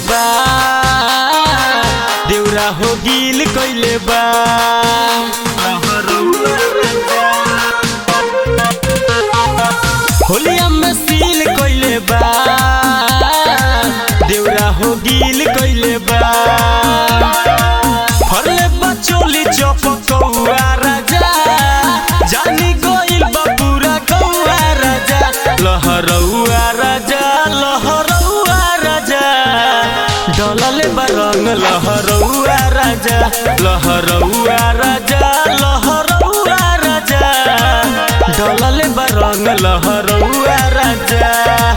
बा देउरा हो गिल कइले बा होलिया में सील कइले बा देउरा हो गिल कइले बा फरले बचोली चपकौआ राजा जानी गइल बा पूरा कौआ राजा लहरौआ राजा लहरौआ राजा डलले बा रंग लहरौआ राजा लहरौआ राजा लहरौआ राजा डलले बा रंग लहरौआ राजा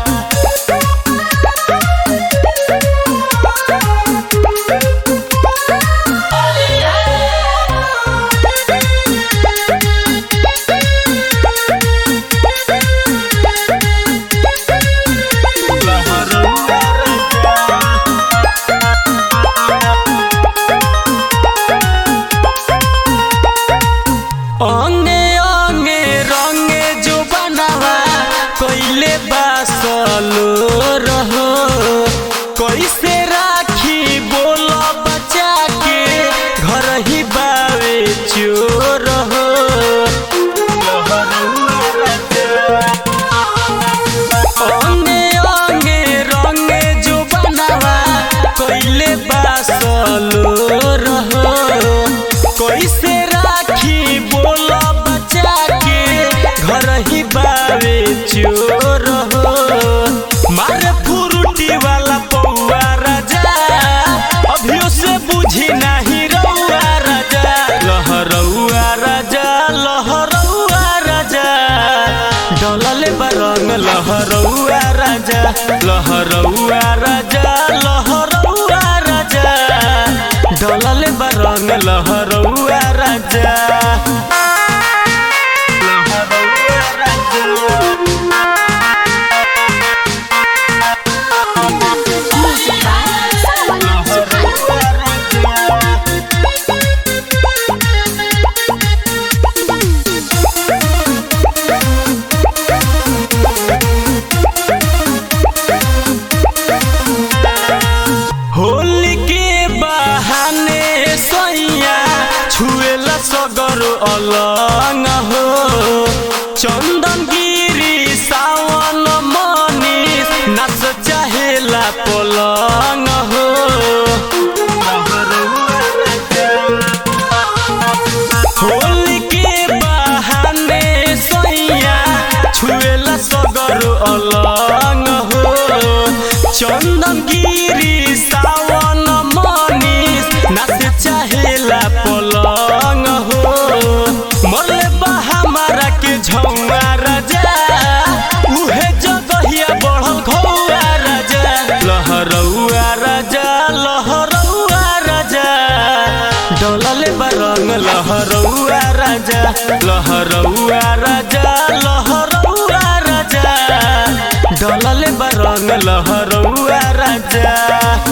अंगे अंगे रंगे जो बनावा कइले बासलो रहो कैसे राखी बोल बचा के घर ही बावे चोर हो अंगे अंगे रंगे जो बनावा कइले बासलो रहो कैसे राखी बोल बचा के घर ही बावे चोर हो मारे फुरुटी वाला पौआ राजा अभियो से बुझी नहीं रौआ राजा लहरौआ राजा लहरौआ राजा डलले बरंग लहरौआ राजा लहरौआ राजा लहरौआ राजा डलले बरंग लहरौआ राजा Music by Sawan Suhana. Holi के बहाने सैया छुएला सगर अलंग हो चंदन गिरी सावन मनीष नाच चाहेला पलंग हो होली के बहाने सैया छुएला सगर अलंग हो चंदन गिरी सावन मनीष नाच चाहेला पलंग हो मरले बा हमारा के झौआ राजा उहे जगहिया बढ़ल घौआ राजा लहरौआ राजा लहरौआ राजा डलले बा रंग लहरौआ राजा लहरौआ राजा लहरौआ राजा डलले बा रंग लहरौआ राजा